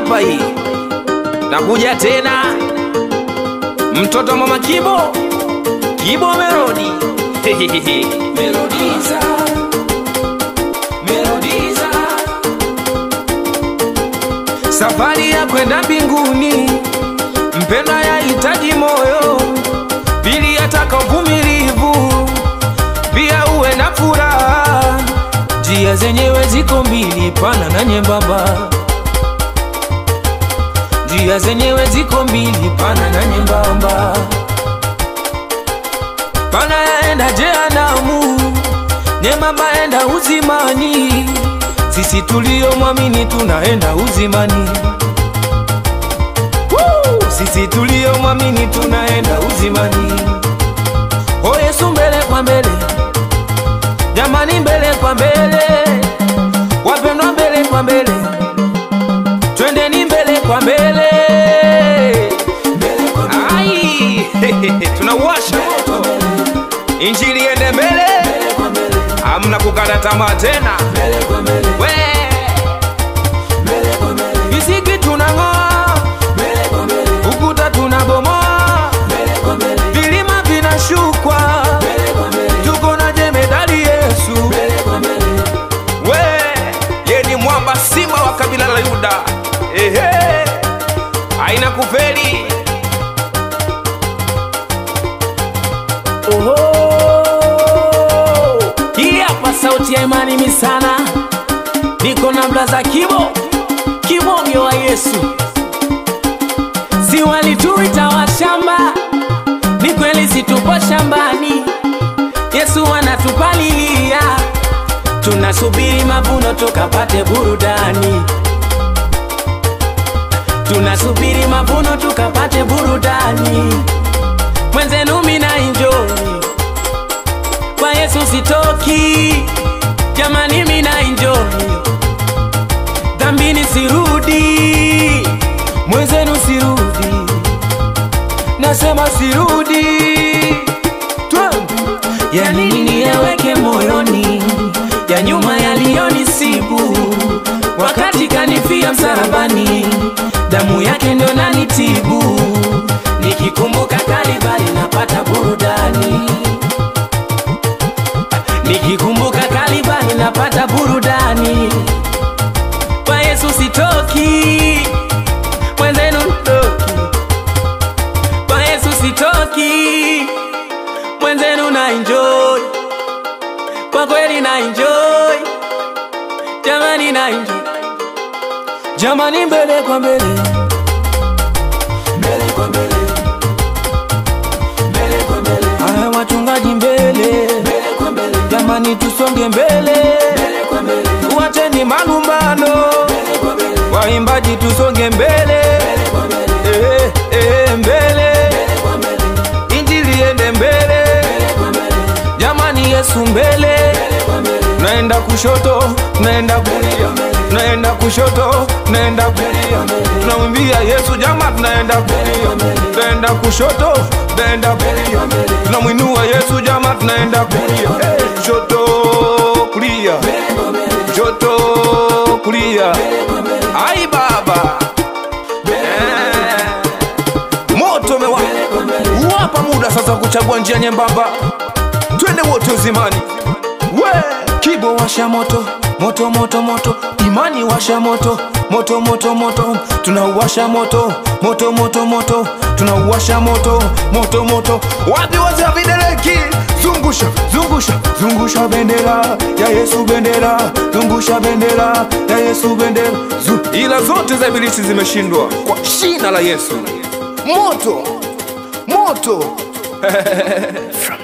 hapa hii nakuja tena mtoto mama kibo kibo melodi melodiza melodiza safari ya kwenda mbinguni mpendwa yahitaji moyo pili yataka uvumilivu pia uwe na furaha njia zenyewe ziko mbili pana na nyembamba njia zenyewe ziko mbili pana na nyembamba pana yaenda jehanamu nyembamba enda uzimani sisi tulio mwamini tunaenda uzimani Woo! sisi tulio mwamini tunaenda uzimani o yesu mbele kwa mbele jamani mbele kwa mbele wapendwa mbele kwa mbele twendeni mbele kwa mbele Ai, tunauwasha moto injili ende mbele hamna kukata tamaa tena we visiki tunang'oa ukuta tunabomoa vilima vinashukwa tuko na jemedali yesu we ye ni mwamba simba wa kabila la yuda ehe aina kufeli Oho. Hii hapa sauti ya imani misana, niko na blaza Kibo, kibonge wa Yesu. Si walituita washamba, ni kweli situpo shambani. Yesu anatupalilia, tunasubiri mavuno tukapate burudani. Tunasubiri mavuno tukapate burudani. Mwenzenu mina enjoy kwa Yesu sitoki, jamani mina enjoy dhambini sirudi, mwenzenu sirudi, nasema sirudi Twende. ya nini yaweke moyoni ya nyuma yaliyonisibu wakati kanifia msalabani damu yake ndio nanitibu nikikumbuka kalibali napata burudani nikikumbuka kalibali napata burudani kwa yesu sitoki mwenzenu ntoki kwa yesu sitoki mwenzenu na enjoy kwa kweli na enjoy jamani na enjoy jamani mbele kwa mbele mbele kwa mbele mbele kwa mbele aya wachungaji mbele mbele kwa mbele jamani tusonge mbele mbele kwa mbele tuacheni malumbano mbele kwa mbele waimbaji tusonge mbele mbele kwa mbele eh eh mbele mbele kwa mbele injili ende mbele mbele kwa mbele jamani yesu mbele mbele kwa mbele naenda kushoto naenda kulia naenda kushoto naenda kulia tunamwimbia yesu jama tunaenda kulia tunaenda kushoto tunaenda kulia tunamwinua yesu jama tunaenda kulia Eh, kushoto kulia kushoto kulia ai baba Eh, moto umewaka wapa muda sasa kuchagua njia nyembamba twende wote uzimani we kibo washa moto moto moto moto imani washa moto moto moto moto tunauwasha moto moto moto moto tunauwasha moto moto moto wapi wazee wa videleki zungusha zungusha zungusha bendera ya yesu bendera zungusha bendera ya yesu bendera Zu ila zote za ibilisi zimeshindwa kwa jina la yesu moto moto